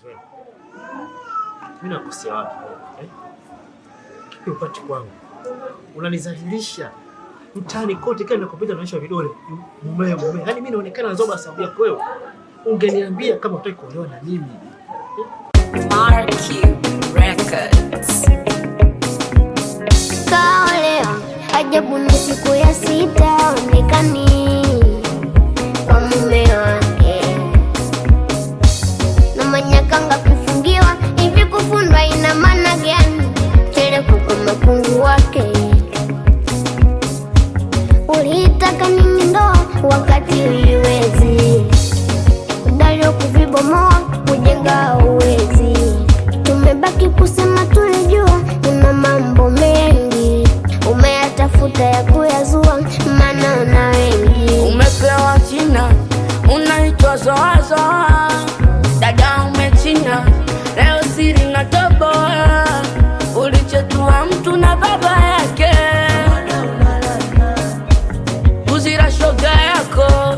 Zuena, mimi nakosea wapi eh? Kipi upati kwangu? Unanizalilisha mtaani kote, kila ninakopita naonyesha vidole mume mume, yaani mimi naonekana nazoba sababu yako wewe. Ungeniambia kama utaki kuolewa na mimi RQ Records. Kaolewa ajabu, ni siku ya sita onekani kwa mume wake, na manyakanga kufungiwa hivi. Kufundwa ina maana gani? Teleku kwa makungu wake. Ulitaka nini ndoa wakati uiwezi? Udalio kuvibomoa kujenga uwezi. Tumebaki kusema tulijua, una mambo mengi umeyatafuta ya kuyazua, maana una wengi. Umepewa jina unaitwa Zoazoa, dada umechina leo siri na toboa, ulichetua mtu na baba yake, kuzira shoga yako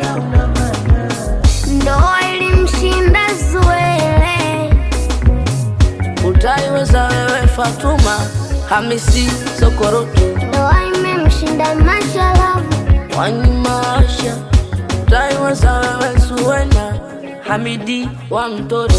Ndoa ilimshinda Zuele, utaiweza wewe Fatuma Hamisi Sokorotu ndoa imemshinda Mashalavu, Wanyimasha, utaiweza wewe Zuena Hamidi wa Mtoro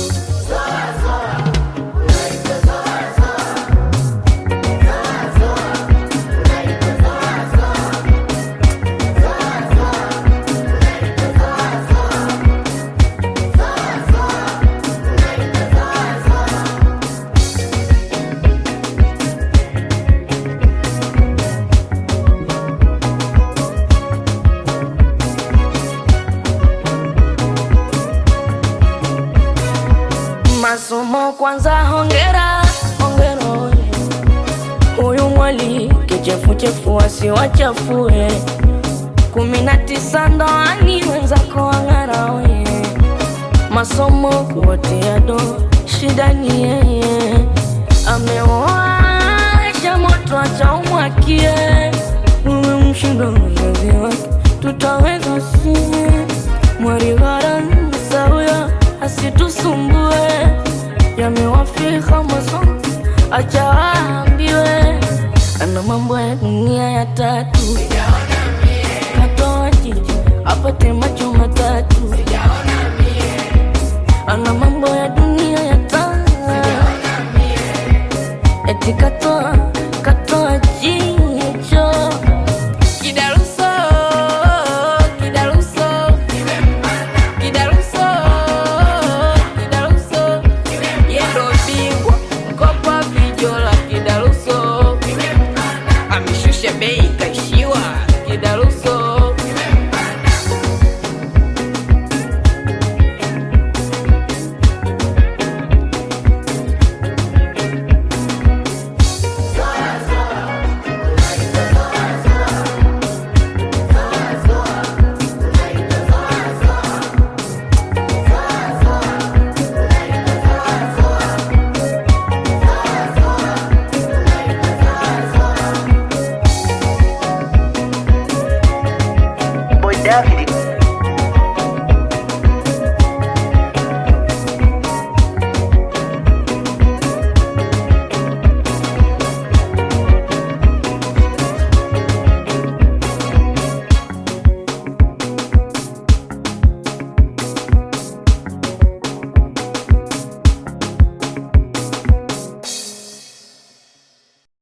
masomo kwanza, hongera hongera, oye. huyu mwali kichefuchefu wasiwachafue, kumi na tisa ndoani wenzako wang'ara, oye. masomo kuwatia do, shida ni yeye amewasha moto, acha umwakie uwe mshindo mzazi wake, tutaweza sie mwarigharansa huyo asitusumbue, yamewafika masomo acha